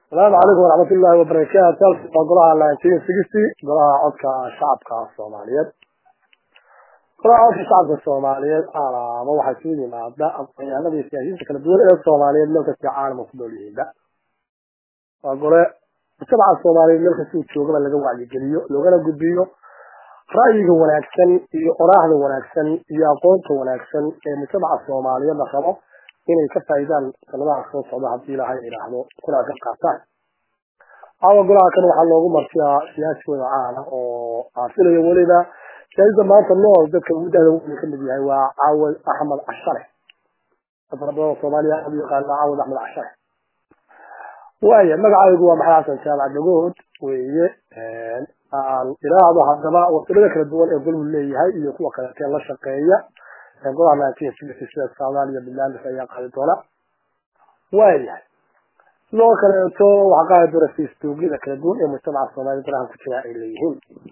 asalaamu calaykum waraxmat ullahi wabarakaatu waa golaha nineteen sixty golaha codka shacabka soomaaliyeed golaha codka shacabka soomaaliyeed alaaba waxaa isugu yimaada aqoonyahanada iyo siyaasiyiinta kala duwan ee soomaaliyeed meel kasta caalamka ku nool yihiinba waa gole mujtamaca soomaaliyeed meel kasta uu joogaba laga wacyigeliyo loogana gudbiyo ra'yiga wanaagsan iyo oraahda wanaagsan iyo aqoonta wanaagsan ee mujtamaca soomaaliyeed la rabo inay ka faa'iidaan sanadaha soo socda haddii ilaahay idhaahdo kuna ka qaataan caawa golaha kan waxaa loogu martiyaa siyaasi wada caana oo aafilayo weliba siyaasada maanta nool dadka ugu dahda weyn kamid yahay waa caawad axmed cashare fara badan oo soomaaliya aad u yaqaana caawad axmed cashare waaya magacaygu waa maxamed xasan jaamac dhagood weeye aan ilaahdo haddaba wasilada kala duwan ee golbu leeyahay iyo kuwa kaleetee la shaqeeya golaha nineteen sixty sida soomaaliya barnaamij ayaa qaadi doona waayahay sidoo kaleeto waxaa qaadi doona facebookyada kala duwan ee mujtamaca soomaliya golaha ku jira ay leeyihiin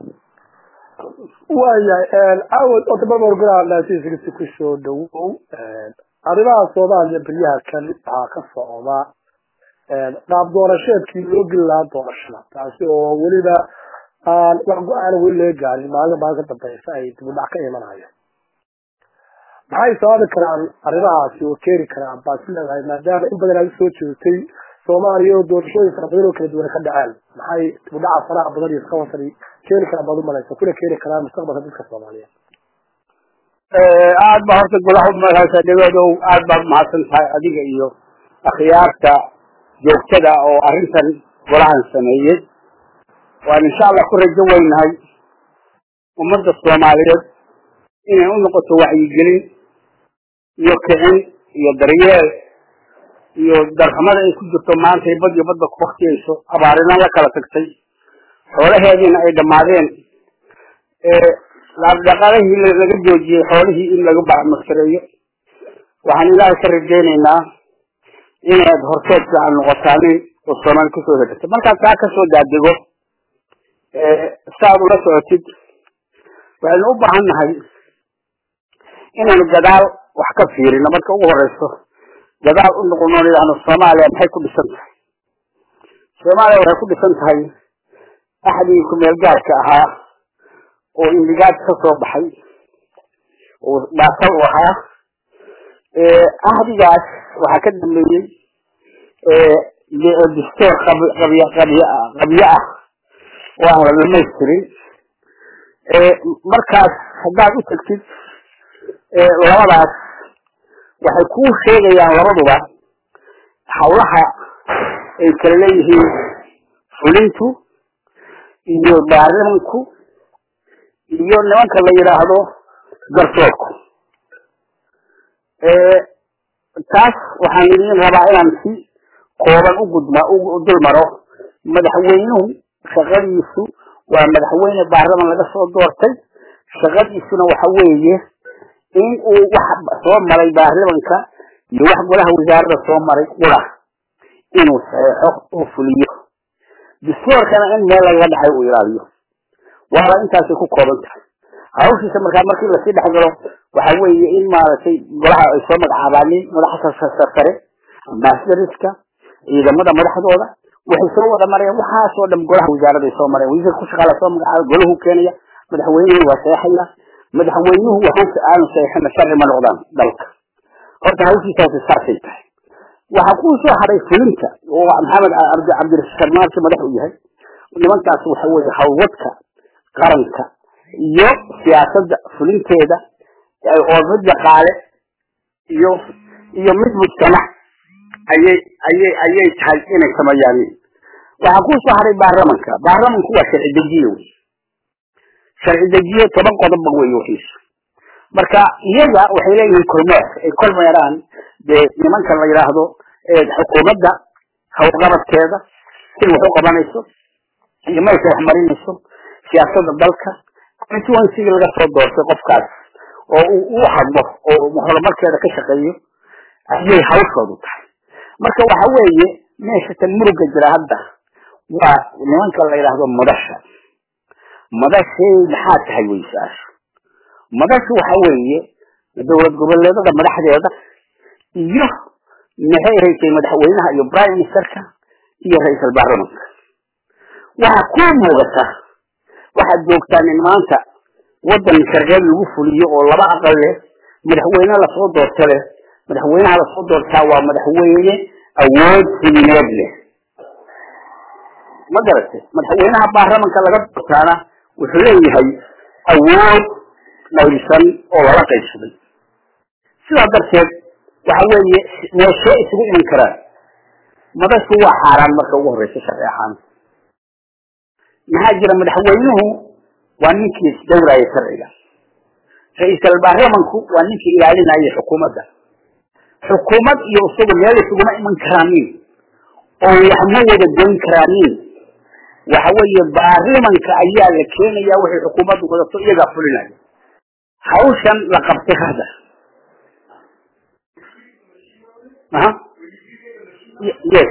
waayahay cawad otobabar golaha nineteen sixty kusoo dhawow arrimaha soomaaliya beryaha kan waxaa ka socda qaab doorasheedkii loo geli lahaa doorashada taasi oo weliba aan wax go-aan weli laga gaarin maalin maalin ka dambeysa ay dibudhac ka imanayo maxay sababi karaan arrimahaasi oo keeni karaan baad is leedahay maadaama in badan aad usoo jeedtay soomaaliya oo doorashooyin fara badan oo kala duwan ka dhaceen maxay dibudhaca faraha badan iyo iskawasani keeni karaan baad umalaysa kuna keeni karaan mustaqbalka dadka soomaaliyeed aad ba horta golaha umahadsan dhagodow aad baad umahadsan tahay adiga iyo akhyaarta joogtada oo arrintan golahan sameeyey waan insha allah ku rajo weynahay ummadda soomaaliyeed inay u noqoto wacyigelin iyo kicin iyo daryeel iyo darxumada ay ku jirto maanta bad iyo badba ku waktiyayso abaarina la kala tagtay xoolaheediina ay dhammaadeen dhaqaalihii laga joojiyey xoolihii in laga bacmasareeyo waxaan ilaahay ka rajaynaynaa inaad horteed fiican noqotaanin oo soomaali kusoo hegata markaad taa kasoo daadego saaad ula socotid waxaynu u baahan nahay inaynu gadaal wax ka fiirino marka ugu horeyso gadaal u noqono idhaahno soomaaliya maxay ku dhisan tahay soomaaliya waxay ku dhisan tahay axdigii kumeel gaarka ahaa oo indigaad ka soo baxay oo baasal u ahaa ahdigaas waxaa ka dambeeyey distoor qabyo qabyo ah oo aan la dhamaystirin markaas haddaad u tegtid labadaas waxay kuu sheegayaan labaduba hawlaha ay kala leeyihiin fulintu iyo baarlamanku iyo nimanka la yidhaahdo garsoorku taas waxaan idin rabaa inaan si kooban ugudma u dul maro madaxweynuhu shaqadiisu waa madaxweyne baarlaman laga soo doortay shaqadiisuna waxa weeye in uu wax soo maray baarlamanka iyo wax golaha wasaarada soo maray qura inuu saxeexo oo fuliyo distoorkana in meel lagaga dhacay uu ilaaliyo waaba intaasay ku kooban tahay hawshiisa markaa markii lasii dhex galo waxa weeye in maaragtay golaha ay soo magacaabaanin madaxa sare ambassadorska ciidamada madaxdooda waxay soo wada mareen waxaasoo dhan golaha wasaarada ay soo mareen wasiirka ku shaqaala soo magacaaba golahu keenaya madaxweynuhu waa seexaya madaxweynuhu waxuusa aanu seexina sharci ma noqdaan dalka horta hawshiisaasi saasay tahay waxaa kuu soo haray fulinta oo maxamed cabdirashiid maarki madax u yahay nimankaas waxa weeye hawlwadka qaranka iyo siyaasadda fulinteeda oo mid dhaqaale iyo iyo mid mujtamac ayay ayay ayay tahay inay sameeyaan waxaa ku soo haray baarlamanka baarlamanku waa sharci dejiye wey sharci dejiye toban qodobba wey wixiisu marka iyaga waxay leeyihiin kormeer ay kormeeraan dee nimanka la yidhaahdo xukuumadda hawlqabadkeeda sida wax u qabanayso iyo meesha wax marinayso siyaasadda dalka constituencyga laga soo doortay qofkaas oo uu u hadlo oo horumarkeeda ka shaqeeyo ayay hawshoodu tahay marka waxa weeye meesha tan muruga jira hadda waa nimanka la yidhaahdo madasha madashay maxaa tahay wey su-aashu madashu waxa weeye dowlad goboleedada madaxdeeda iyo maxay haysay madaxweynaha iyo prime ministerka iyo ra-iisal baarlamanka waxaa kuu muuqata waxaad joogtaan in maanta waddan sharciyad lagu fuliyo oo laba aqal leh madaxweyne lasoo doorto leh madaxweynaha lasoo doortaa waa madaxweyne awood fulineed leh ma garatay madaxweynaha baarlamanka laga doortaana wuxuu leeyahay awood dhaysan oo lala qaybsaday sidaa darteed waxa weeye meeshee isugu iman karaan madashu waa xaaraan marka ugu horreysa sharci ahaan maxaa jira madaxweynuhu waa ninkii isdowraya sharciga ra-iisal baarlamanku waa ninkii ilaalinaya xukuumadda xukuumad iyo isagu meel isuguma iman karaanin oo wax ma wada goyn karaanin waxa weeye baarlamanka ayaa la keenaya waxay xukuumaddu wadato iyagaa fulinaya hawshan la qabtay hadda aha yes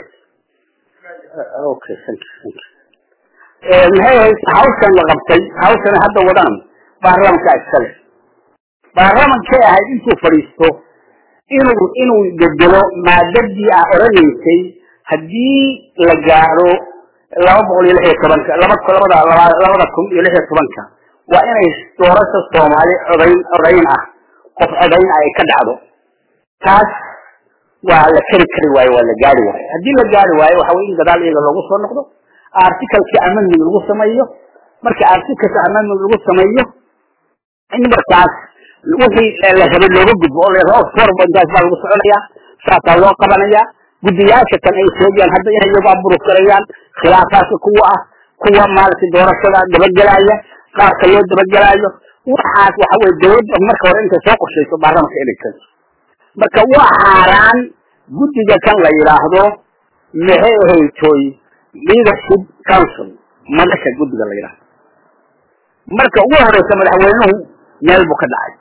okay thank you thank you maxay ahayd hawshan la qabtay hawshan hadda wadaan baarlamanka iskale baarlamankay ahayd intuu fadhiisto inuu inuu bedelo maadadii ah odhanaysay haddii la gaaro laba boqol iyo lix iyo tobanka laba labada laba labada kun iyo lix iyo tobanka waa inay doorasha soomaali codayn codayn ah qof codayn ah ay ka dhacdo taas waa la keri kari waayo waa la gaari waayo haddii la gaari waayo waxa weye in gadaal iyaga loogu soo noqdo articalka amendment lagu sameeyo marka articalka amendment lagu sameeyo in markaas wixii la rabay looga gudbo oo la forba intaas baa lagu soconaya saasaa loo qabanaya guddiyaasha kan ay sheegayaan hadda inay iyagu aburuf garayaan khilaafaadka kuwa ah kuwa maaragtay doorashada dabagelaya qaarka loo dabagelaayo waxaas waxa weye dawladda marka hore intay soo qorshayso baarlamanka inay keento marka waa xaaraan guddiga kan la yidhaahdo maxay ahaytoy leadership council madasha guddiga la yidhaahdo marka ugu horeysa madaxweynuhu meel buu ka dhacay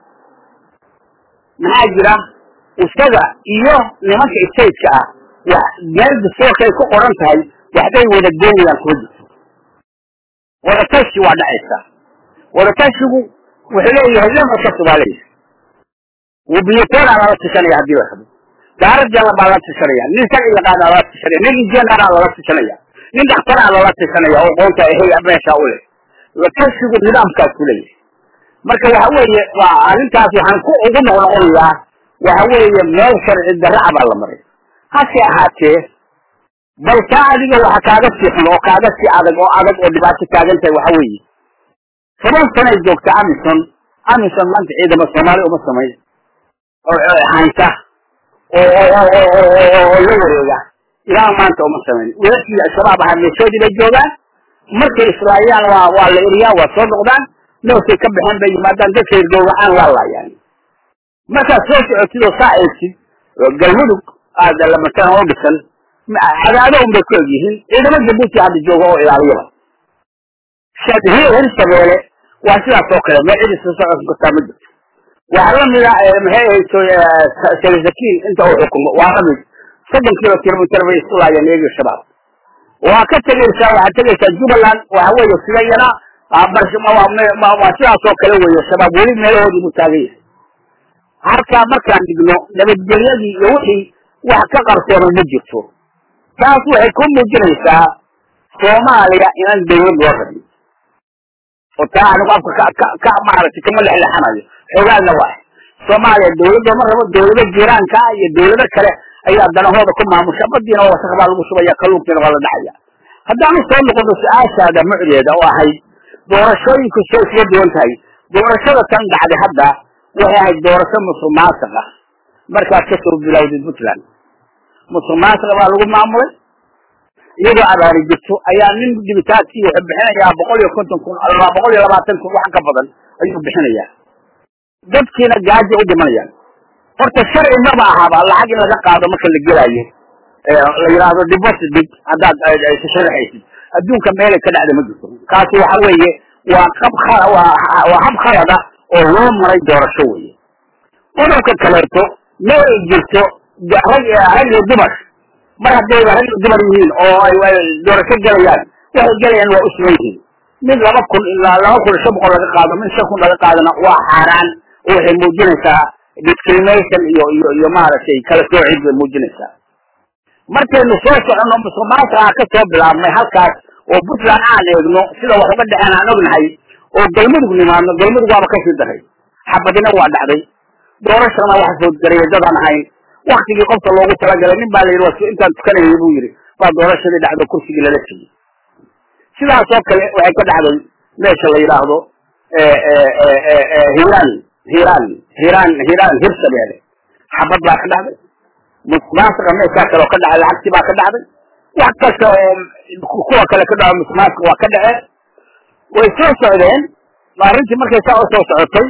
maxaa jira isaga iyo nimanka stateka ah wax meel dastoorkay ku qoran tahay waxbay wada goynayaan kuma jirto wadatashi waa dhacaysa wadatashigu wuxuu leeyahay lama kasu baa leeyahay wabiyatoonaa lala tishanaya haddii la rabo daaradjana baa lala tishanaya nin sharci yaqaanaa lala tishanaya nin injineeraa lala tishanaya nin dhakhtaraa lala tishanaya oo qoonta hey meesha u leh watashigu nidaamkaas ku leeyahay marka waxa weeye waa arrintaas waxaan ku ugu noqnoqonayaa waxa weeye meel sharci darraca baa la maray hase ahaatee bal taa adiga waxa kaaga sii xun oo kaaga sii adag oo adag oo dhibaato taagan tahay waxa weeye toban sanay joogta amison amison maanta ciidama soomaali uma samayn oo haynta oo oo la wareega ilaa maanta uma samayn wiilashii al-shabaab ahaa meeshoodii bay joogaan markay islaayaan waa waa la eriyaa waa soo noqdaan noosay ka baxeen bay yimaadaan dadkay gowracaan waa laayaan markaad soo socotid oo saa eegtid galmudug aada lamataan oo dhisan cadaado un bay ku eg yihiin ciidamo jabuuti hadda jooga oo ilaaliyaba hir shabeele waa sidaas oo kale meel cidi soo socon kartaa ma jirto waxaa lamida maxay ahayto salisakiin inta uu xukumo waa lamid soddon kilo kilomitr bay isku laayeen iyagiyo shabaab waa ka tegaysaa waxaad tegaysaa jubbaland waxa weeye sida yana waa sidaas oo kale weeye shabaab weli meelahoodii buu taagan yahay halkaa markaan dhigno nabadgelyadii iyo wixii wax ka qarsoona ma jirto taas waxay ku muujinaysaa soomaaliya inaan dawlad loo rabin oo taa anigu afka ka ka ka maaragtay kama lexlexanayo xoogaadna waa soomaaliya dawladda ma rabo dawlado jiiraanka ah iyo dawlado kale ayaa danahooda ku maamusha badiina oo wasaq baa lagu shubaya kalluunkiina waa la dhacaya haddaanu soo noqono su-aashaada mucdeeda oo ahayd doorashooyinku say isga duwan tahay doorashada tan dhacday hadda waxay ahayd doorasho musuq maasuq ah markaad ka soo bilowdid puntland musuq maasuq baa lagu maamulay iyadoo abaari jirto ayaa nin dibitaadkii wuxuu bixinayaa boqol iyo konton kun boqol iyo labaatan kun wax ka badan ayuu bixinayaa dadkiina gaajo u dhimanayaan horta sharci maba ahaba lacag in laga qaado marka la gelaayo la yidhaahdo deposit dig haddaad sharaxaysid adduunka meelay ka dhacda ma jirto kaasi waxa weeye waa qab khala waa hab khalada oo loo maray doorasho weeye qodobka kaleeto ma ay jirto rag rag iyo dumar mar haddayba rag iyo dumar yihiin oo ay doorasho gelayaan waxay gelayaan waa u sugan yihiin mid laba kun ilaa laba kun shan boqol laga qaado mid shan kun laga qaadana waa xaaraan oo waxay muujinaysaa discrimination iyo iyo iyo maaragtay kala soocid bay muujinaysaa markaynu soo soconno musuqmaasuqa ka soo bilaabmay halkaas oo puntland aan eegno sida wax uga dhaceen aan ognahay oo galmudug nimaadno galmudug waaba kasii daray xabadina waa dhacday doorashana waxa soo garaya dadaan ahayn waktigii qofka loogu talagalay nin baa la yidhi waa intaan tukanayay buu yidhi baa doorashadii dhacdo kursigii lala tegey sidaas oo kale waxay ka dhacday meesha la yidhaahdo hiiraan hiiraan hiiraan hiiraan hirshabeele xabad baa ka dhacday musuqmaasuqa meeshaa kale oo ka dhacday lacagtii baa ka dhacday wax kasta oo kuwa kale ka dhaco musuqmaasuqa waa ka dhaceen way soo socdeen arrintii markay saa u soo socotay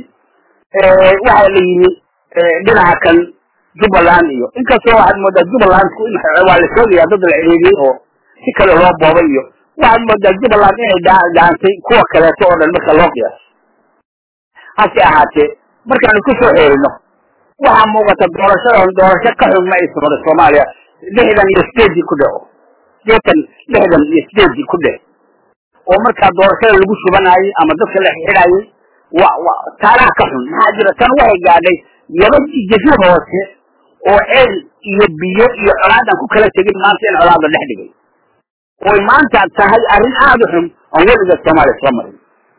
waxaa la yimi dhinaca kan jubbaland iyo inkastoo waxaad moodaa jubbalandku in waa la sheegaya dad la ciriiriyey oo si kale loo boobay iyo waxaad moodaa jubbaland inay dhaantay kuwa kaleeto oo dhan marka loo qiyaaso hase ahaatee markaanu ku soo xeerino waxaa muuqata doorashadan doorasho ka xun ma aysan hore soomaaliya lixdan iyo sideedii ku dhaco sideetan lixdan iyo sideedii ku dheh oo markaa doorashada lagu shubanayey ama dadka la xidhayey wa wa taalaha ka xun maxaa jira tan waxay gaadhay yaba jasiir hoose oo ceel iyo biyo iyo colaadan ku kala tegin maanta in colaada dhex dhigay oy maanta tahay arrin aada u xun oon weliga soomaaliya soo marin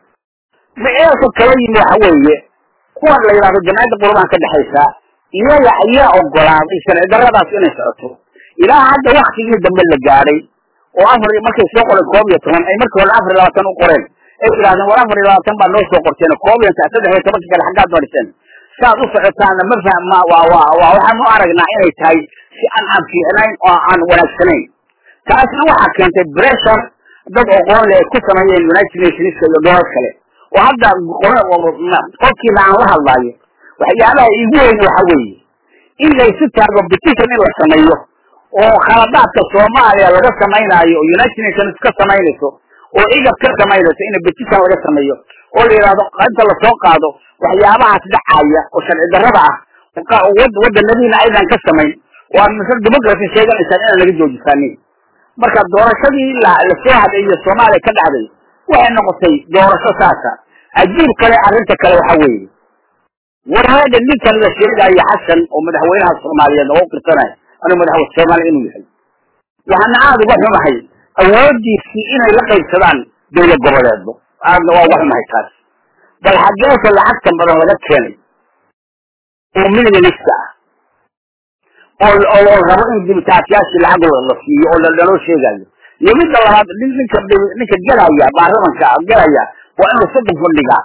ma-eelka kala yimi waxa weeye kuwan la yidhahdo jamciyadda qurbahan ka dhexaysaa iyaga ayaa ogolaaday sharci darradaas inay socoto ilaa hadda waktigii dambe la gaadhay oo afar markay soo qoreen koob iyo toban ay markii hore afar iyo labaatan u qoreen ay yidhahdeen war afar iyo labaatan baa noo soo qorteen koob iyo saddex iyo tobanka kale xaggaad mariseen saad u socotaana ma fahma waa waa waa waxaan u aragnaa inay tahay si aan aan fiicnayn oo aan wanaagsanayn taasna waxaa keentay pressure dad oqoon leh ay ku sameeyeen united nationska iyo dowlad kale oo hadda qofkiina aan la hadlaayo waxyaabaha iigu weyn waxa weeye in laysu taago petition in la sameeyo oo khaladaadka soomaaliya laga samaynaayo oo united nations ka samaynayso oo igab ka samaynayso in petition laga sameeyo oo la yidhahdo inta lasoo qaado waxyaabahaas dhacaya oo sharci darrada ah waddanadiina aydan ka samayn oo aad mise democracy sheeganaysaan inaan laga joojisaanin marka doorashadii lasoo hadheeyo soomaaliya ka dhacday waxay noqotay doorasho saasa ajiib kale arrinta kale waxa weeye warhaada ninkan la sheegayo xasan oo madaxweynaha soomaaliyeed oo u qirsanaya anuu madaxweyne soomaaliya inuu yahay waxaana aada uga xumahay awoodiisii inay la qaybsadaan dawlad goboleedba aadna waa uga xumahay taas bal xaggeesa lacagtan badan laga keenay oo milyanista ah oo oo rabo in dibitaatiyaashii lacag la siiyo oo laloo sheegayo iyo midda labaad ninka ninka gelaya baarlamanka gelaya waa inuu soddon fadhigaa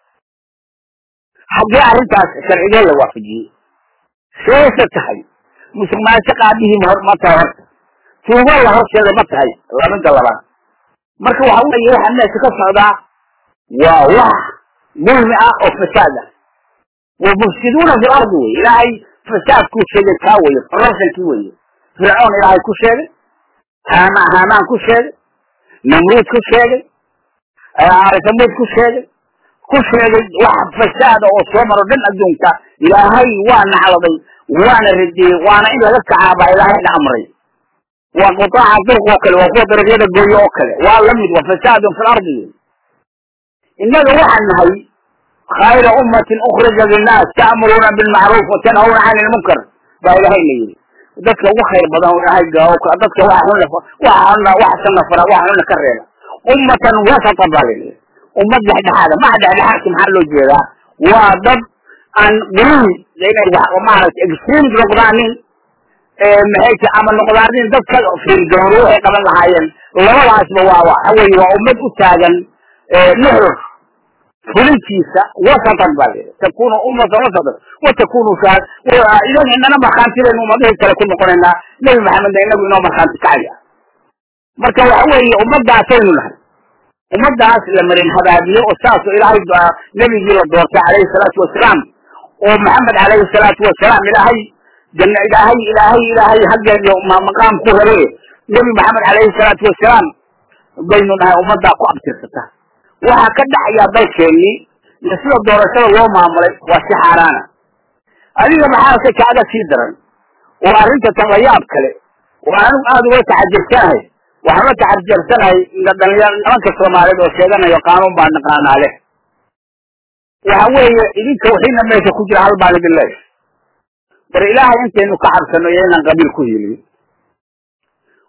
haddii arrintaas sharcigee la waafajiyey seese tahay musuq maasuq aabihii ma tahay horta tuugo la horseeda ma tahay labinta labaad marka waxa weeye waxa meesha ka socdaa waa wax dulmi ah oo fasaad ah wamufsiduuna fi lardi wey ilaahay fasaadkuu sheegay kaa weye corruptionkii weye fircoon ilaahay ku sheegay haama haamaan ku sheegay namruud ku sheegay arisamuud ku sheegay ku sheegay wax fasaada oo soo maro dhan adduunka ilaahay waa nacladay waana radiyey waana in laga kacaabaa ilaahayna amray waa qutaaca durq oo kale waa kuwa dariiqyada gooyo oo kale waa lamid waa fasaadun fi lardi innaga waxaan nahay khayra ummatin ukhrija linnaas ta'muruuna bilmacruuf wa tanhawna cani lmunkar baa ilahay la yidhi dadka ugu khayr badan ilahay dadka waxa xunna waxa xunna waxa sanna fara waxa xunna ka reeba ummatan wasata baa la yidhi ummad dhexdhexaada maha dhexdhexaadka maxaa loo jeedaa waa dad aan quluwi inay maaragtay extremes noqdaanin maxay ta ama noqdaanin dad ka fiirdooro waxay qaban lahaayeen labadaasba waa waxa weeye waa ummad u taagan nuxur fulintiisa wasatan baa la yidhi takunu ummatan wasatan wa takunu shaad idan inana markhaantidaynu ummadihii kale ku noqonaynaa nebi maxamedna inagu inoo markhaanti kacaya marka waxa weeye ummadaasaynu nahay ummadaas la marin habaabiye oo saasoo ilaahay nebigii la doortay calayhi salaatu wasalaam oo maxamed calayhi salaatu wasalaam ilaahay janna ilaahay ilaahay ilaahay haggeeyo maqaam ku rabe nebi maxamed calayhi salaatu wasalaam baynu nahay ummaddaa ku abtirsata waxaa ka dhacayaa dalkeennii iyo sida doorashada loo maamulay waa si xaaraana adiga maxaa ka kaaga sii daran oo arrinta tanlayaab kale oo anigu aada uga taxajirsanahay waxaan la taxajirsanahay dhalinyar nimanka soomaaliyeed oo sheeganayo qaanuun baa naqaanaa leh waxa weeye idinka wixiina meesha ku jira hal baan idin leeyahay war ilaahay intaynu ka cabsano iyo inaan qabiil ku hiiliyo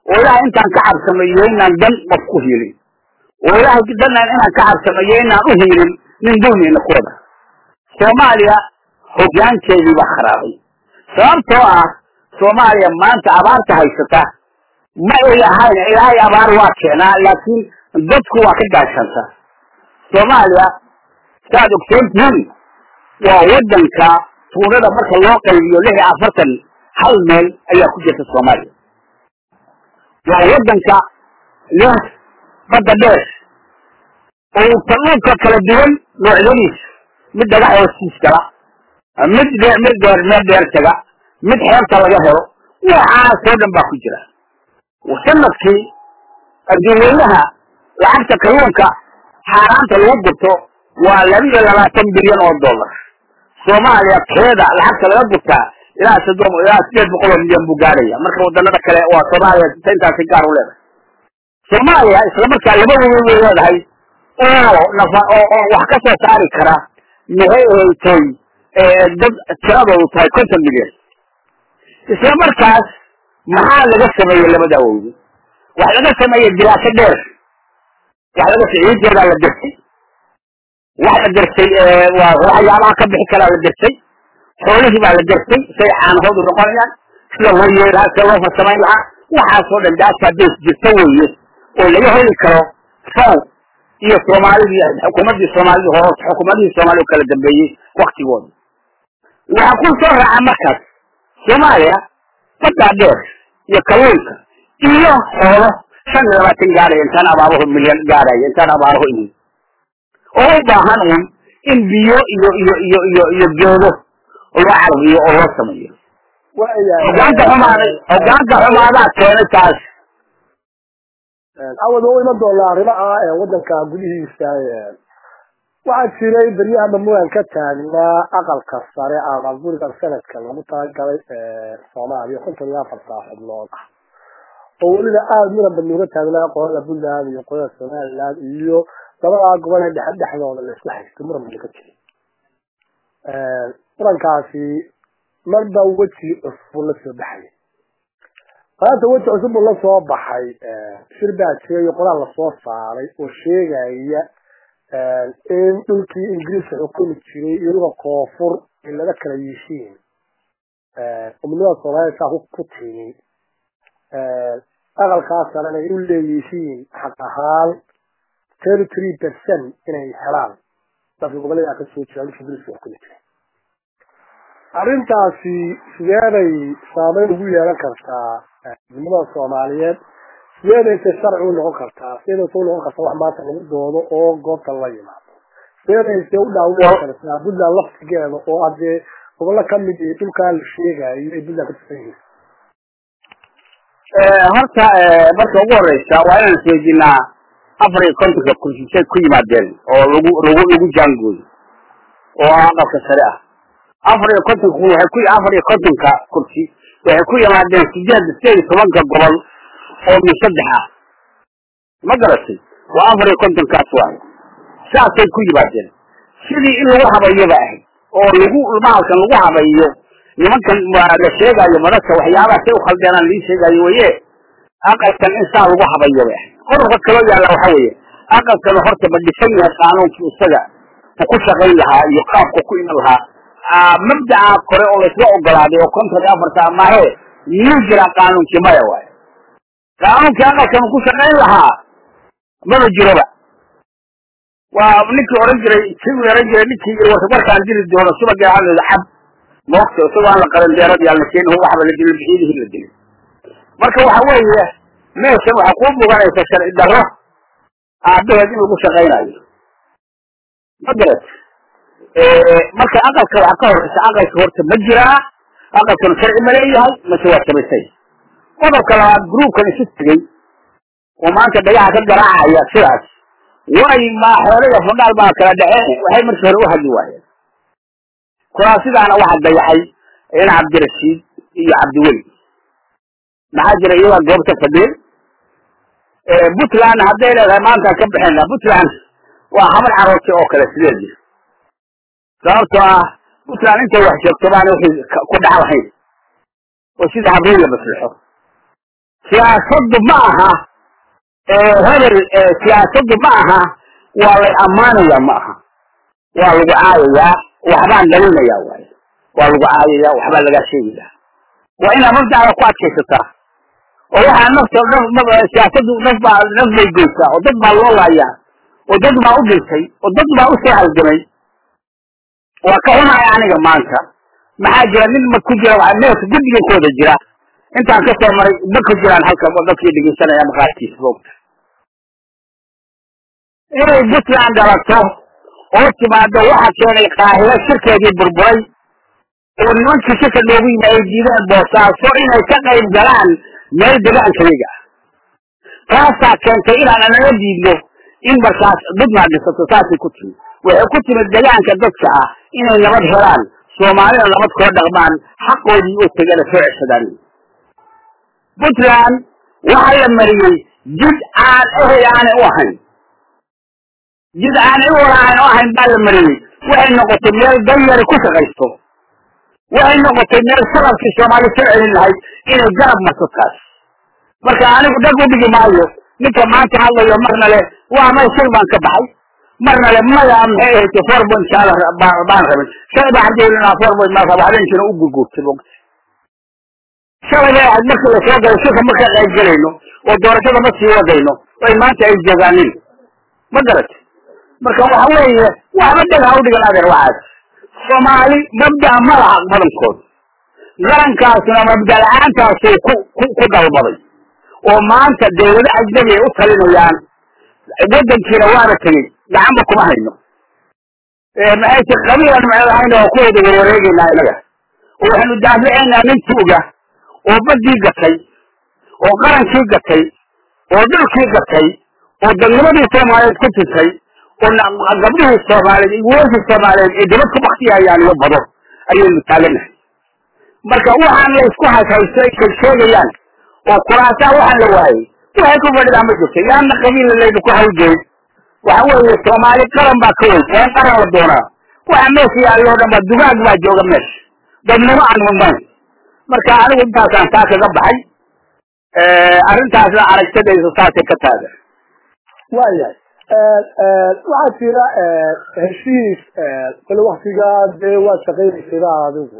oo ilaahay intaan ka cabsamayo inaan dan qof ku hiilin oo ilaahay danaan inaan ka cabsamayo inaan u hiilin nin dulmina ku wada soomaaliya hoggaankeedii baa kharaabay sababtoo ah soomaaliya maanta abaarta haysata ma ay ahayn ilaahay abaar waa keenaa laakiin dadku waa ka gaashanta soomaaliya saaad ogsoon tihiin waa waddanka tuunada marka loo qaybiyo lix iyo afartan hal meel ayaa ku jirta soomaaliya waa waddanka leh badda dheer oo kalluunka kala duwan noocyadiisa mid dhagax hoostiis gala mid dheer mid dheer meel dheer taga mid xeebta laga helo waxaasoo dhan baa ku jira sanadkii adduunyadaha lacagta kalluunka xaaraanta lagu gurto waa laba iyo labaatan bilyan oo dollar soomaaliya keeda lacagta laga gurtaa ilaa soddon ilaa sideed boqol oo milyan buu gaaraya marka wadanada kale waa soomaaliya intaasi gaar u leedahay soomaaliya isla markaa laba webi way leedahay oo nafa oo oo wax ka soo saari kara maxay ahaytay dad tiradoodu tahay konton milyan isla markaas maxaa laga sameeyey labada awowdi waxa laga sameeyey diraaso dheer waxa laga ciideedaa la dirtay waxa la dirtay waxyaabaha ka bixi karaa la dirtay xoolihii baa la dirtay say caanahoodu noqonayaan sida loo yeeli lahaa sida loo farsamayn lahaa waxaasoo dhan daasaa dees jirta weeye oo laga heli karo faw iyo soomaalidii xukuumaddii soomaalida hoos xukuumadihii soomaalida u kala dambeeyey waktigooda waxaa ku soo raaca markaas soomaaliya baddaa dheer iyo kalluunka iyo xoolo shan iyo labaatan gaaraya intaan abaaruhu milyan gaaraya intaan abaaruhu imin oo u baahan un in biyo iyo iyo iyo iyo iyo geedo loo carbiyo oo loo sameeyo hogaanka xumaaday hogaanka xumaadaa keenay taas awad u iman doonaa arrimaha ee wadanka gudihiisa waxaa jiray beryahaba muran ka taagnaa aqalka sare ama guriga sanadka lagu talagalay soomaaliya konton iyo afar saaxiibnood ah oo weliba aada muran bad nooga taagnaa qolada puntland iyo qolada somaliland iyo labadaa gobol ee dhexe dhexdooda la isku haysto muran bad ka jiray murankaasi marba weji cusub la soo baxay maanta weji cusub buu la soo baxay shir baa jiray iyo qoraal lasoo saaray oo sheegaya in dhulkii ingiriiska xukumi jiray iyo dhulka koonfur ay laga kala yiishiin umnimada soomaalida saa ku timi aqalkaas sarena ay u leeyihiin xaq ahaan thirty three percent inay helaan dadka gobollada ka soo jira dhulka ingiriiska xukumi jiray arrintaasi sideeday saameyn ugu yeelan kartaa umnimada soomaaliyeed sideedayse sharci u noqon kartaa sideedayse u noqon kartaa wax maanta lagu doodo oo goobta la yimaado sideedayse u dhaawin kartaa puntland laftigeeda oo haddee gobollo kamid iyo dhulkaa la sheegayo ay puntland ka tusan yihiin horta marka ugu horeysa waa inaan isweydiinaa afar iyo kontonka kursi ku yimaadeen oo lagu lagu lagu jaangooyo oo aqalka sare ah afar iyo kontonka waxay ku afar iyo kontonka kursi waxay ku yimaadeen sideed sideed iyo tobanka gobol oo min saddex ah ma garatay waa afar iyo kontonkaas waayo saasay ku yimaadeen sidii in lagu habayaba ahayd oo lagu mahalkan lagu habayo nimankan la sheegayo madasha waxyaabaha say ukhaldeenaan lii sheegayo weye aqalkan in saa lagu habayo bay ahayd qodobka kaloo yaalla waxa weeye aqalkan horta ma dhisan yahay qaanuunkii isaga uu ku shaqayn lahaa iyo qaabku ku iman lahaa mabdaca kore oo laisla ogolaaday oo konton iyo afarta mahe miyuu jiraa qaanuunkii maya waayo qaanuunkii aqalkan ku shaqayn lahaa maba jiroba waa ninkii oran jiray kii oran jiray ninkii warkaan dili doono subagii hadlada cab moogta isagoo aan la qaban deeradii aan la keenin waxba la dilin bixiyadihii la dilin marka waxa weeye meeshan waxaa kuu muganaysa sharci darro aabaheed in lagu shaqaynayo ma garat marka aqalka waxaa ka horeysa aqalka horta ma jiraa aqalkan sharci ma leeyahay mase waa samaysay qodobka labaad gruubkan isu tegey oo maanta dhagaha ka garaacaya sidaas way ma xoolada fandhaal baa kala dhaceen waxay markii hore u hadli waayeen kuraasidaana waxaa dayaxay in cabdirashiid iyo cabdiweli maxaa jira iyagaa goobta fadhiin puntland hadday leedahay maantaan ka bixina puntland waa habar caroorti oo kale sideedii sababtoo ah puntland intay wax sheegto baana wixii ku dhac lahayn oo sida habreen la maslixo siyaasaddu ma aha hebel siyaasaddu ma aha waa lay ammaanaya ma aha waa lagu caayayaa waxbaan dhalinayaa waaye waa lagu caayayaa waxbaa lagaa sheegayaa waa inaad mabdacda ku adkaysataa oo waxaa nafta naf siyaasaddu naf baa naf bay geysaa oo dad baa loo laayaa oo dad baa u dhintay oo dad baa u soo halgamay waa ka xunahay aniga maanta maxaa jira nin ma ku jira meelka guddigankooda jira intaan ka soo maray ma ku jiraan halka dadkii dhegeysanaya maqaarkiisa moogta inay puntland dhalato oo timaado waxa keenay qaahiro shirkeedii burburay oo nimankii shirka noogu yimi ay diideen boosaaso inay ka qayb galaan meel degaankayaga ah taasaa keentay inaan anaga diidno in markaas puntland dhisato saasay ku timid waxay ku timid degaanka dadka ah inay nabad helaan soomaalida nabad kula dhaqmaan xaqoodii oo tegana soo ceshadaan puntland waxaa la mariyey jid aan ehey aanay u ahayn jid aanay u walaaan u ahayn baa la mariyey waxay noqotay meel danyari ku shaqaysto waxay noqotay meel sharafkii soomaali soo celin lahayd inay garab marto taas marka anigu dhag u dhigi maayo ninka maanta hadlayo marna le waa may shil baan ka baxay marna le maya maxay ahayd four point shaala baan rabin shalay baa xajeelinaa four point maa raba habeenkiina u gurguurtay mogta shalay bay ahayd markii lasoo galay shirka marka qayb gelayno oo doorashada ma sii wadayno ay maanta ay joogaanin ma garatay marka waxa weeye waxba dheg ha u dhigan adeer waxaas soomaali mabda ma laha badankooda qarankaasuna mabda la-aantaasuu ku ku ku dalbaday oo maanta dawlado ajnabi ay u talinayaan waddankiina waana tegey gacanba kuma hayno maxayse qabiilan maxay ahayna waa kuwooda warwareegaynaa inaga oo waxaynu daaficaynaa nin tuuga oo baddii gatay oo qarankii gatay oo dhulkii gatay oo dadnimadii soomaaliyeed ku tintay oo gabdhihii soomaaliyeed iyo wiilashii soomaaliyeed ee dibad ku baktiyayaan iyo bado ayaynu taaganahay marka waxaan la isku hayhaysto ay sheegsheegayaan oo kuraasaa waxaan la waayey waxay ku fadhidaa ma jirto yaana qabiilla layna ku hawgeyn waxa weeye soomaali qaran baa ka weyn waa in qaran la doonaa waxa meesha yaallo o dhan ba dugaag baa jooga meesha dadnimo aan mudnayn marka anigu intaasaan taa kaga baxay arrintaasna aragtadaysa saasay ka taagan waayahay waxaa jira heshiis kole waktigaa dee waad shaqaynaysayba adigu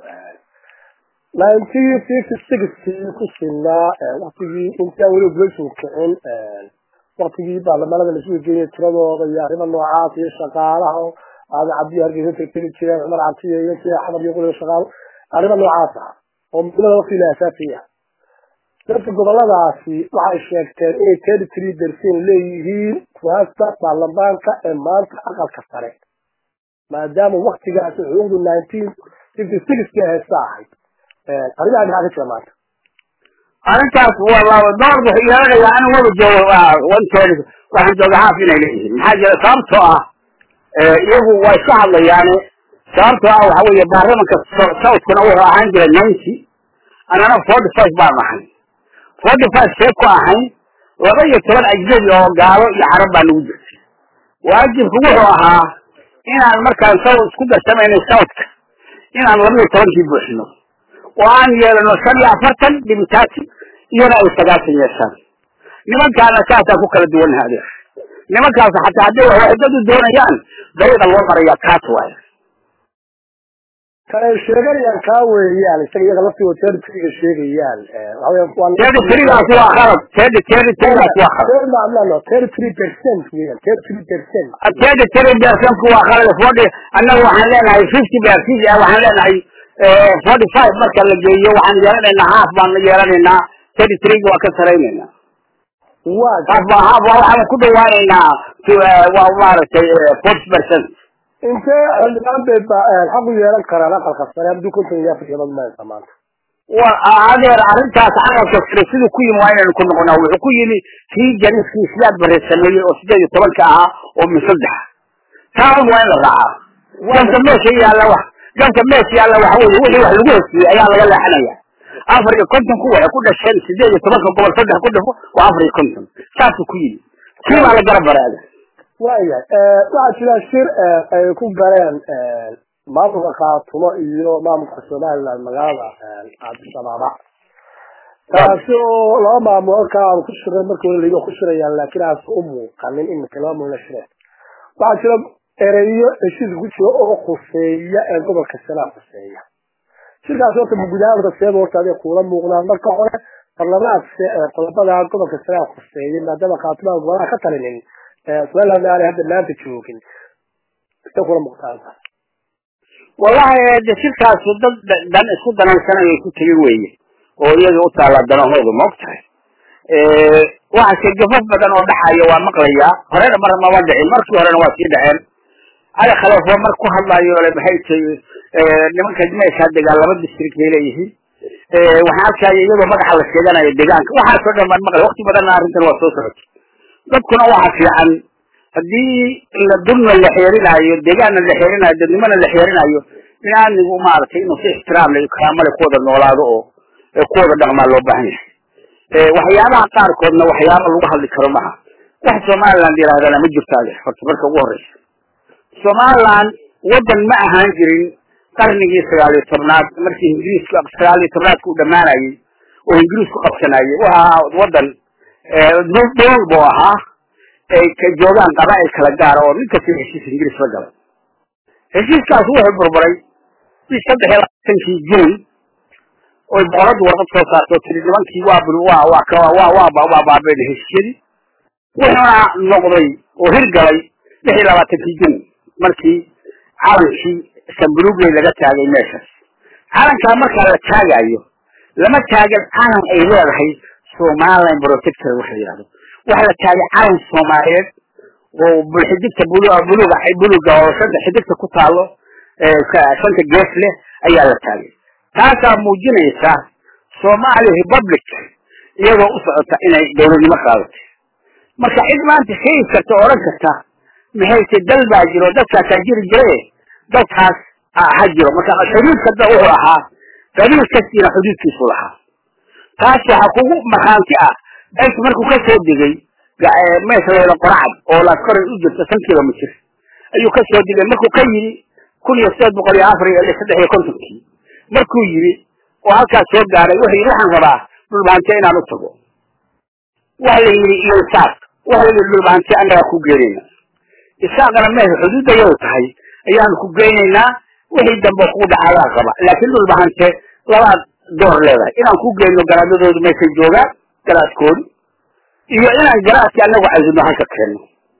nineteen fifty sixkii ku sinaa waktigii intaan weli gulashu kicin waktigii baarlamaanada laisugu geeyay tiradooda iyo arrimo noocaas iyo shaqaalaha oo aada cabdiyi hargeysa tirtiri jireen cumar cabdiya iyo kii xamar iyo quliga shaqaalo arrimo noocaas ah oo midnimada wakti la asaasiya dadka goboladaasi waxay sheegteen inay thirty three percent leeyihiin kuhaasta baarlamaanka ee maanta aqalka sare maadaama waktigaasi xuquuqdu nineteen fifty sixki heesta ahayd arrimaha maxaa ka jira maanta arrintaas waa laba door wuxuu yeelanayaa anigu wada joogo wanteed waxaan jooga haaf inay leeyihiin maxaa jira sababtoo ah iyagu waa iska hadlayaane sababtoo ah waxa weeye baarlamanka southkuna wuxuu ahaan jiray ninety anana forty five baan ahay forty five see ku ahayn laba iyo toban ajnabi oo gaalo iyo carab baa nagu jirtay waajibku wuxuu ahaa inaan markaan saw isku darsamayna southka inaan laba iyo tobankii buuxino oo aan yeelano shan iyo afartan dhibitaasi iyana ay sagaashan yeeshaan nimankaana saasaan ku kala duwannaha adeer nimankaas xataa hadday waxdadu doonayaan dariiqa loo marayaa kaas waayo kale sheeganayaan kaa weeyaan isaga iyaga laftigoo territoryga sheegayaan territorygaas waa khalad territorygaas waa khalad territory percent weeyaan territory percent territory percentku waa khalad forty annaga waxaan leenahay fifty percent waxaan leenahay forty five marka la geeyo waxaan yeelanaynaa half baan yeelanaynaa territoryga waa ka saraynaynaa half ba half waxaan ku dhawaanaynaa waa maaragtay forty percent intee xildhibaan bay xaq u yeelan karaan aqalka sare hadduu konton iyo afar iyabad maysa maanta wa adeer arrintaas aqalka sare siduu ku yimi waa inaynu ku noqonaa wuxuu ku yimi kii janiskii sidaad bare sameeyey oo sideed iyo tobanka ahaa oo min saddex taan waa in la raacaa ganka meesha yaalla wax ganka meesha yaalla waxa weye wixii wax lagu hesiyey ayaa laga leexanaya afar iyo kontonku waxay ku dhasheen sideed iyo tobanka gobol saddex ku dhafo waa afar iyo konton saasuu ku yimi kii baa la garab baraaga waayahay waxaa jira shir ay ku galeen maamulka khaatumo iyo maamulka somaliland magaalada cabdishabaaba taasi oo laba maamulo halkaa aan ku shiray markii hore layidhi ku shirayaan laakiin aas u muuqanin iminka laba maamulo shireen waxaa jira ereyo heshiiska ku jira oo khuseeya ee gobolka sanaa khuseeya shirkaas horta gudahaan horta seeba horta aday kuula muuqdaan marka hore barlamaadka qodobada gobolka sanaa khuseeyay maadaama khaatimaha gobolaha ka talinin somaliland aanay hadda maanta joogin say kula muuqdaan wallahi de shirkaasu dad dan isku danaysanayay ku tegin weeye oo iyaga u taalla danahoodu ma og tahay waxaase gafaf badan oo dhaxaya waa maqlayaa horena mar mama dhicin markii horena waa sii dhaceen cali khaleefo mar ku hadlayo le maxay tahay nimanka meeshaa degaan laba district bay leeyihiin waxaan arkaya iyadoo magaxa la sheeganayo deegaanka waxaasoo dhan baan maqlay wakti badanna arrintan waa soo socotay dadkuna waxa fiican haddii la dulna la xeerinayo deegaanna la xeerinayo dadnimona la xeerinayo binaadmigu maaragtay inuu si ixtiraam le karaamale ku wada noolaado oo ku wada dhaqmaa loo baahan yahay waxyaabaha qaarkoodna waxyaaba lagu hadli karo maha wax somaliland yidhahdana ma jirto ade horta marka ugu horeysa somaliland waddan ma ahaan jirin qarnigii sagaal iyo tobnaad markii ingiriiska sagaal iyo tobnaadka u dhamaanayay oo ingiriisku qabsanayay waa waddan dhul buu ahaa ay ka joogaan qabaa'il kala gaara oo nin kasta heshiis ingiriis la galay heshiiskaas wuxuu burburay bi saddex iyo labaatankii june oy boqoradu warqad soo saarto tiri nimankii waa waa waa waa waa waa baabeen heshiisyadii wuxuuna noqday oo hirgalay lix iyo labaatankii june markii calankii sambulugley laga taagay meeshaas calankaa markaa la taagayo lama taagan calan ay leedahay somaliland protector waxa yidhahdo waxa la taagay calan soomaaliyeed oo bulxidigta buluga buluga oo shanta xidigta ku taalo shanta gees leh ayaa la taagay taasaa muujinaysa somali republic iyadoo u socota inay dawladnimo qaadatay marka cid maanta sheegi karta o odhan karta maxayse dal baa jiro dadkaasaa jiri jire dadkaas ha jiro marka xuduudka da wuxuu ahaa qabiil kastiina xuduudkiisu lahaa taas waxaa kugu markhaanti ah dalki markuu ka soo degay meesha layla qoracad oo laaskoray u jirta shan kilomitr ayuu ka soo degay markuu ka yidhi kun iyo sideed boqol iyo afar iyo saddex iyo kontonkii markuu yidhi oo halkaas soo gaaray wuxuu yidhi waxaan rabaa dhulbaante inaan u tago waxa la yidhi iyo isaaq waxa la yidhi dhulbaante annagaa ku geenayna isaaqana meesha xuduudayadu tahay ayaanu ku geynaynaa wixii dambe kugu dhacayaa qaba laakiin dhulbahante labaad door leedahay inaan ku geyno garaadadoodu meeshay joogaan garaadkoodu iyo inaan garaadki anagu cazino halka keenno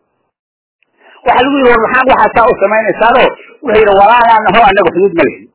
waxa lagu yidhi war maxaa waxaa saa u samaynaysaano wuxuu yidhi walaalaan aho anaga xuduud ma lihin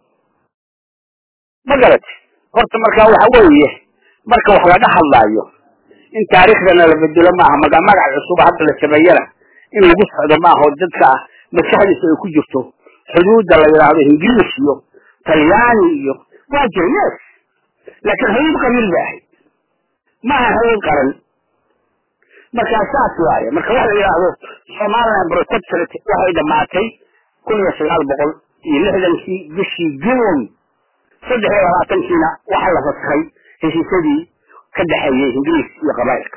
ma garati horta marka waxa weeye marka wax laga hadlaayo in taariikhdana la bedelo maaha maga magac cusub hadda la sameeyana in lagu socdo maaha oo dadka maskaxdiisa ay ku jirto xuduudda la yidhaahdo ingiliis iyo talyaani iyo waa jira yes laakiin xuduud qabiil bay ahayd maaha xuduud qaran markaa saas waaye marka waxa la yidhaahdo somaliland protectorate waxay dhamaatay kun iyo sagaal boqol iyo lixdankii bishii june saddex iyo labaatankiina waxaa la faskay heshiisyadii ka dhexeeyey ingiriis iyo qabaa'ilka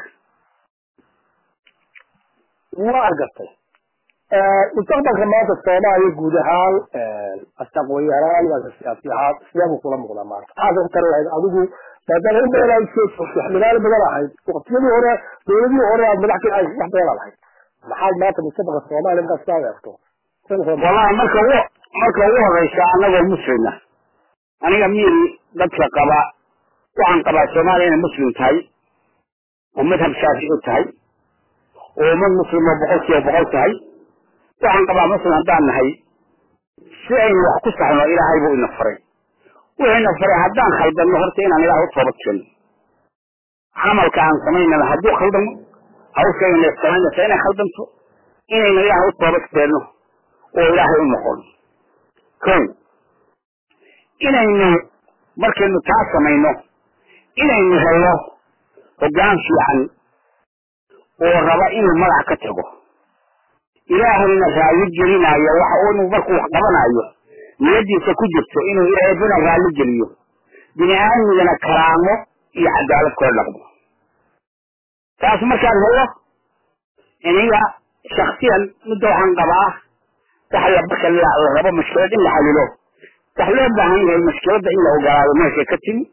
waa gartay mustaqbalka maanta soomaaliya guud ahaan aqoonyahanaan waa siyaasi ahaan sideebuu kula muuqdaa maanta maxaad ku tari lahayd adigu maadaama in badan aad soo joogto xildhibaano badan ahayd waqtiyadii hore dowladihii hore aad madax ka ahayd wax badan aad ahayd maxaad maanta mustaqbalka soomaaliya markaad sidaad eegto wallahi marka ugu marka ugu horeysa anagoo muslima aniga miiri dadka qaba waxaan qabaa soomaaliya inay muslim tahay oo madhab shaafici tahay oo ummad muslim oo boqol kiiba boqol tahay waxaan qabaa muslim haddaan nahay si aynu wax ku saxno ilaahay buu ina faray wuxuu ina faray haddaan khaldanno horta inaan ilaah u toobad keeno camalka aan samaynana hadduu khaldamo hawshayna samaynaysa inay khaldanto inaynu ilaah u toobad keenno oo ilaahay u noqono ko inaynu markaynu taa samayno inaynu helno hoggaan fiican oo raba inuu magac ka tago ilaahayna raalli gelinayo waxa inu markuu wax qabanayo niyadiisa ku jirto inuu eebina raalli geliyo bini aadmigana karaamo iyo cadaalad kula dhaqmo taas markaan helo iniga shaksiyan midda waxaan qabaa waxa la marka la rabo mashkilad in la xalilo wax loo baahan yahay mashkiladda in la ogolaado meeshay ka timi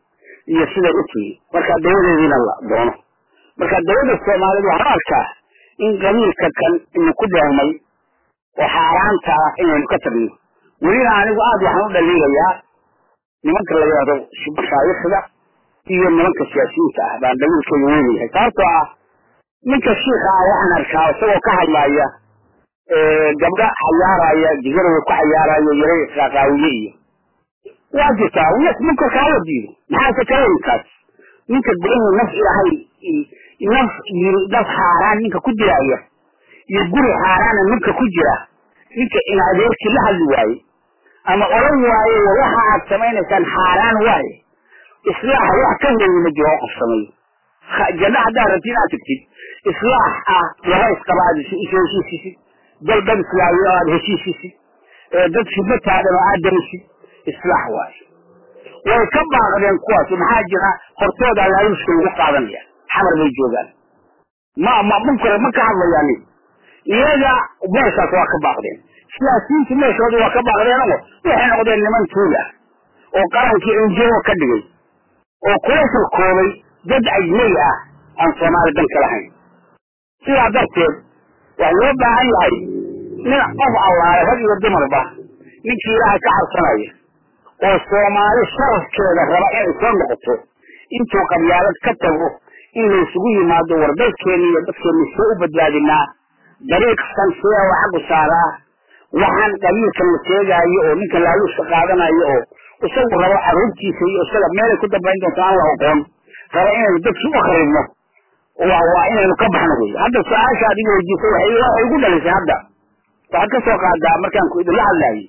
iyo siday u timi marka dawadeediina la doono marka dawladda soomaaliyed waxaan arkaa in qabiilka kan inu ku dheermay oo xaaraanta ah inaynu ka tagno welina anigu aada waxaan u dhaliilayaa nimanka la yidhahdo mashaayikda iyo nimanka siyaasiyiinta ah baan dhaliilkooda weynayahay sababtoo ah ninka shiika ah waxaan arkaa isagoo ka hadlaya gabdha xayaaraya jigarada ku xayaaraya yaray qaaqaawiye iyo waa jirtaa munkarka hala diido maxaase kala ninkaas ninka inuu naf ilahay naf yiri naf xaaraan ninka ku dilaya iyo guri xaaraana ninka ku jira ninka in adeerkii la hadli waaye ama oran waaye waxa aad samaynaysaan xaaraan waaye islaaxa wax ka weyn ma jiro oo qof sameeyo janno haddaad rabti inaad tagtid islaax ah laba isqaba aad heshiisisid dal dad islaayo aad heshiisisid dad khidmataadana aad damisid islaax waaye way ka baaqdeen kuwaas maxaa jira hortooda laaluushka lagu qaadanaya xamar bay joogaan ma ma munkar ma ka hadlayaan iyaga meeshaas waa ka baaqdeen siyaasiyiintu meeshooda waa ka baaqdeen oo waxay noqdeen niman tuula oo qarankii injiro ka dhigay oo kula shirkoobay dad ajnay ah aan soomaali dan ka lahayn sidaa darteed waxaa loo baahan yahay nin qof allaale rag iyo dumarba ninkii ilaahay ka cabsanaya oo soomaali sharafkeeda raba inay soo noqoto intuu qabyaalad ka tago in laysugu yimaado war dalkeenni iyo dadkeenni see u badbaadinaa dariiqsan see oo xaggu saaraa waxaan qabiilkan la sheegaayo oo ninka laaluuska qaadanayo oo isagu rabo carruurtiisa iyo isaga meelay ku dambayn doonto aan la oqoon raba inaynu dadki u kharibno waa waa inaynu ka baxno wey hadda su-aasha adiga weydiisay waxay waxay igu dhalisay hadda waxaad ka soo qaadaa markaan ku idinla hadlaayay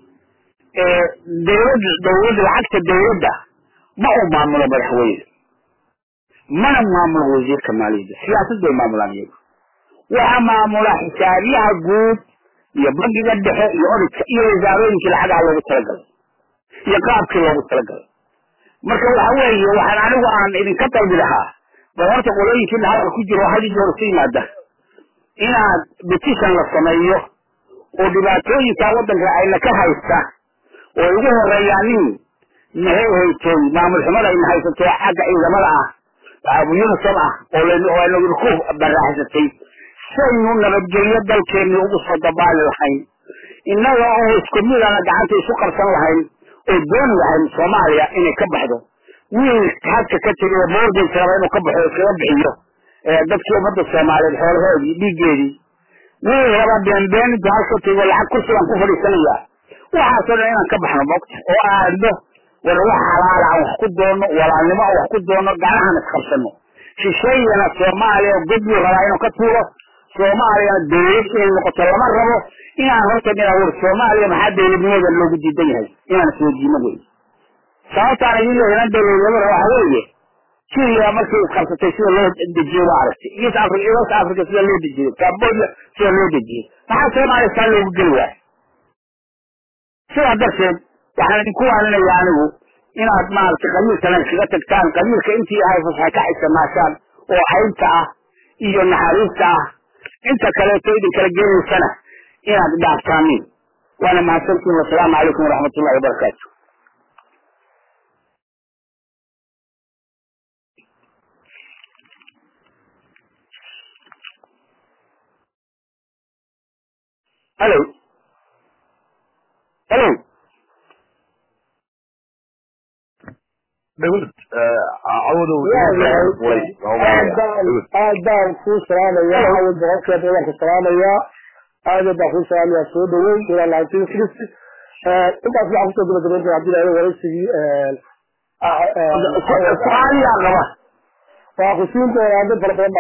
dawlad dawladda lacagta dawladda ma uu maamulo madaxweyne mana maamulo wasiirka maaliyadda siyaasad bay maamulaan iyagu waxaa maamula xisaabiyaha guud iyo bangiga dhexe iyo odidka iyo wasaarooyinkii lacagaha loogu talagalay iyo qaabkii loogu talagalay marka waxa weeye waxaan anigu aan idinka dalbi lahaa bal horta qolooyinkiina halka ku jiro hadi joor isu yimaada inaad petition la sameeyo oo dhibaatooyinka waddanka ayna ka haysta oo ugu horeeyaa nin maxay haytay maamul xumada ayna haysato xagga ciidamada ah unisom ah oo laynu ku baraaxsatay saynu nabadgelyo dalkeenni ugu soo dabaali lahayn innaga oo isku midana gacanta isu qarsan lahayn oo dooni lahayn soomaaliya inay ka baxdo wiil hadka ka tegay mortgage raba inuu ka baxo iskaga bixiyo dadkii ummadda soomaaliyeed xoolahoodii dhiiggeedii wiil raba beenbeen intu halka tego lacag kursigaan ku fadhiisanaya waxaasoo dhan inaan ka baxno mogta oo aadno war wax xalaala aan wax ku doono walaalnimo aan wax ku doono gacnahan isqabsano shisheeyana soomaaliya godbuu rabaa inuu ka tuuro soomaaliyana dawlad inay noqoto lama rabo inaan horta inaa war soomaaliya maxaa dawladnimada loogu diidan yahay inaan isweydiino wey sababtaan idin leeyahay dawladnimada waxa weeye syria markay isqabsatay sida loo dejiyo waa aragtay east africa west africa sida loo dejiyey cambodia sida loo dejiyey maxaa soomaaliya saa loogu geli waaya sidaa darteed waxaan idinku waaninaya anigu inaad maaragtay qabiilkana iskaga tagtaan qabiilka intii ahay fasaxa ka xisamaashaan oo caynta ah iyo naxariista ah inta kaleeto idin kala geenaysana inaad dhaaftaanin waana mahadsantiin wasalaamu calaykum waraxmat ullahi wabarakaatu hello hello dawlad cawada aad baan kuu salaamaya awal boqolkeeda waan ku salaamaya aad baan kuu salaamaya soo dhaweyn ilaa nineteen sixty intaas waxaan kusoo gabagabayn doona hadii lahayo waraysigii su-aaliyaa qaba waa ku siin doonaa dad fara badan